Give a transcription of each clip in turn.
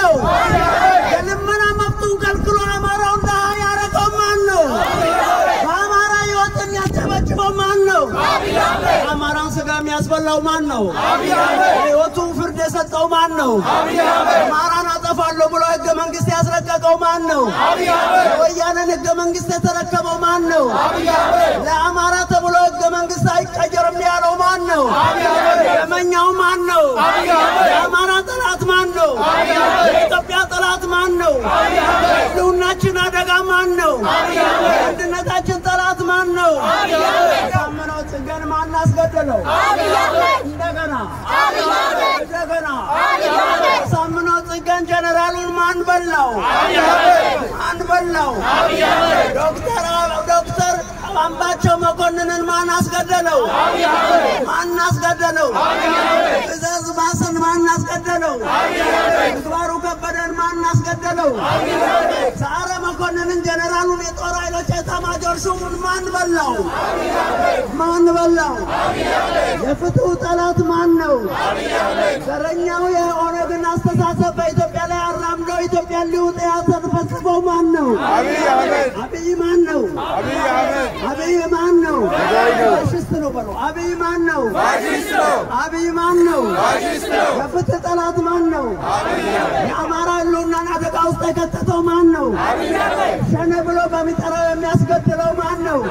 ነው? የልመና መብቱን ከልክሎ አማራውን ድሃ ያደረገው ማን ነው? በአማራ ሕይወት የሚያጨበጭበው ማን ነው? የአማራን ስጋ የሚያስበላው ማን ነው? ሕይወቱ ፍርድ የሰጠው ማን ነው? አማራን አጠፋለሁ ብሎ ሕገ መንግሥት ያስረቀቀው ማን ነው? የወያኔን ሕገ መንግሥት የተረከበው ማን ነው? ለአማራ ተብሎ ሕገ መንግሥት አይቀየርም ያለው ማን ነው? ደመኛው ማን ነው? የአማራ ጠላት ማን ነው? የኢትዮጵያ ጠላት ማን ነው? ህልውናችን አደጋ ማን ነው? የአንድነታችን ጠላት ማን ነው? የታመነው ጽገን ማን አስገደለው? እንደገና እንደገና ሳምነው ጽገን ጀነራሉን ማን በላው? ማን በላው? ዶክተር ዶክተር አምባቸው መኮንንን ማን አስገደለው? ማን አስገደለው? ትእዛዝ ባስን ማን አስገደለው? ምግባሩ ከበደን ማን አስገደለው? ሰዓረ መኮንንን ጀነራሉን የጦር ኃይሎች ኤታማዦር ሹሙን ማን በላው? ማን በላው? የፍትሁ ጠላት ማን ነው? ዘረኛው የኦነግን አስተሳሰብ በኢትዮጵያ ላይ አራምዶ ኢትዮጵያን ሊውጥ ያተፈጽፈው ማን ነው? አብይ ማን ነው? አብይ ማን ነው? ፋሽስት ነው በለው። አብይ ማን ነው? አብይ ማን ነው? የፍትህ ጠላት ማን ነው? የአማራ ህልውናን አደጋ ውስጥ የከተተው ማን ነው? ሸኔ ብሎ በሚጠራው የሚያስገድለው ማን ነው?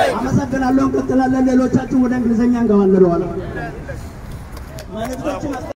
አመሰግናለሁ። እንቀጥላለን። ሌሎቻችን ወደ እንግሊዝኛ እንገባለን። መልእክቶችን